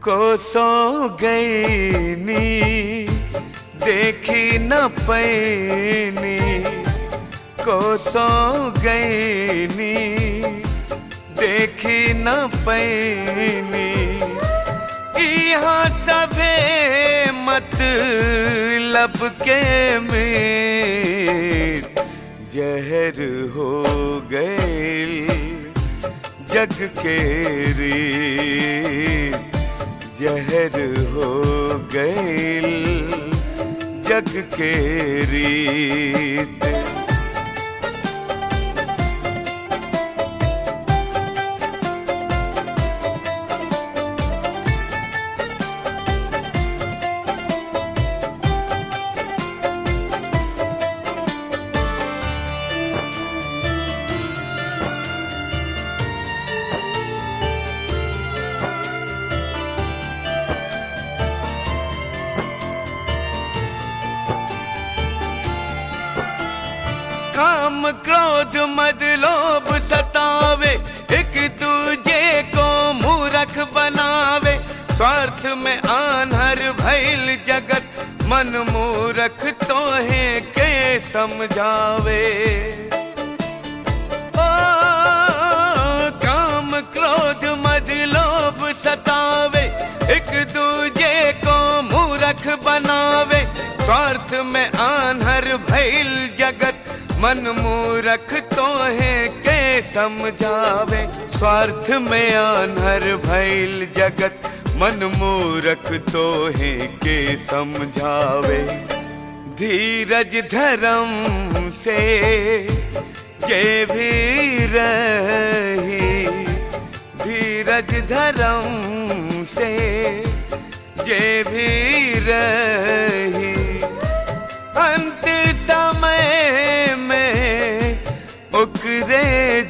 को सो गई नी देखी न पैनी को सो गई नी देखी न पैनी यहाँ सभे मतलब के में जहर हो गए जग के रे जहर हो गए जग के रीत काम क्रोध मद लोभ सतावे एक दूजे को मूरख बनावे स्वार्थ में आन्हर भैल जगत मन मूरख तो है के समझावे ओ, काम क्रोध मद लोभ सतावे एक दूजे को मूरख बनावे स्वार्थ में आन्हर भैल जगत मन मूरख तो है के समझावे स्वार्थ में आन्हर भैल जगत मन मूरख तो है के समझावे धीरज धर्म से जे भी रही धीरज धर्म से जे भी रही अंत समय में उकरे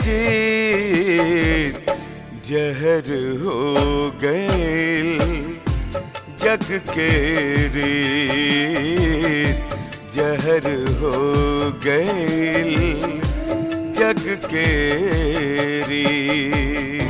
जीत जहर हो गए जग के रीत जहर हो गए जग के रीत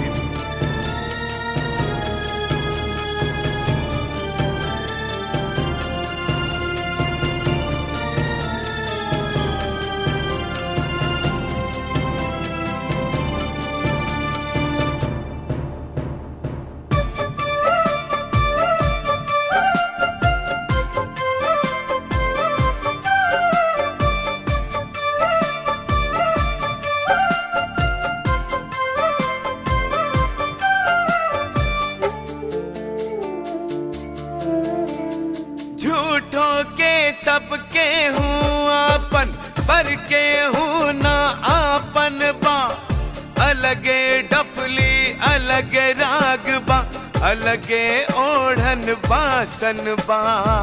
झूठों के सबके हूँ आपन पर के हूँ ना आपन बा अलगे डफली अलगे राग बा अलगे ओढ़न बासन बा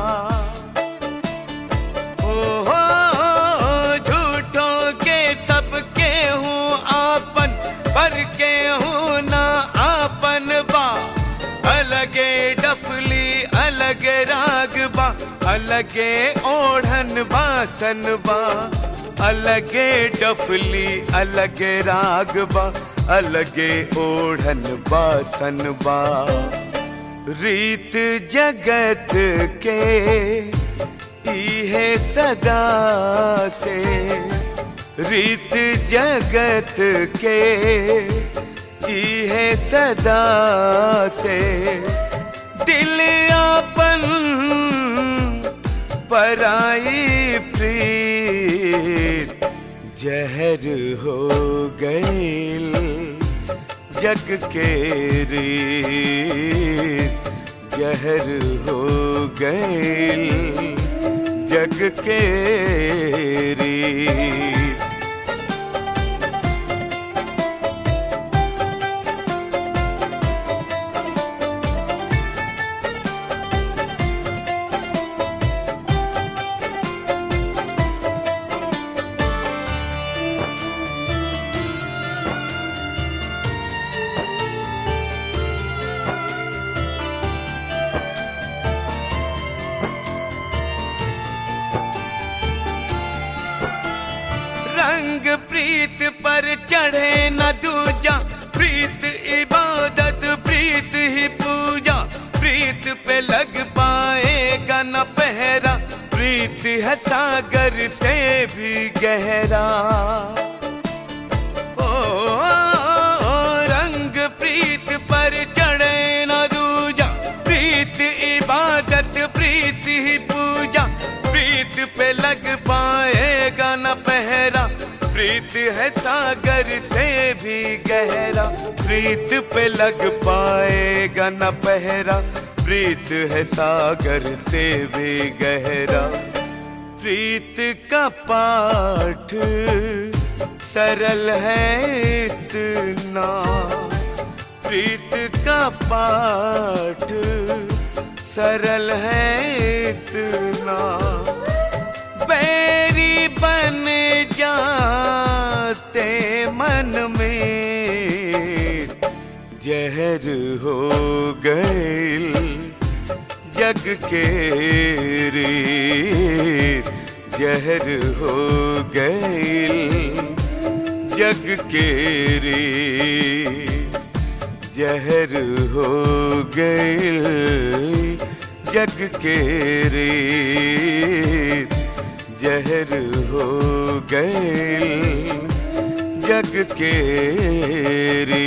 ओ हो झूठों के सबके हूँ आपन पर के हूँ ना आपन बा अलगे डफली अलगे राग बा अलगे ओढ़न बासन बा अलगे डफली अलगे राग बा अलगे ओढ़न बासन बा रीत जगत के इहे सदा से रीत जगत के इहे सदा से दिल आपन पराई प्रीत जहर हो गई जग के रीत जहर हो गई जग के रीत रंग प्रीत पर चढ़े न दूजा प्रीत इबादत प्रीत ही पूजा प्रीत सागर से भी गहरा ओ, रंग प्रीत पर चढ़े न दूजा प्रीत इबादत प्रीत ही पूजा प्रीत पे लग पाएगा न पहरा प्रीत है सागर से भी गहरा प्रीत पे लग पाएगा न पहरा प्रीत है सागर से भी गहरा प्रीत का पाठ सरल है इतना प्रीत का पाठ सरल है इतना बैरी बन जाते मन में जहर हो गए जग के रे जहर हो गए जग के रे जहर हो गए जग के रे जहर हो गए जग के रे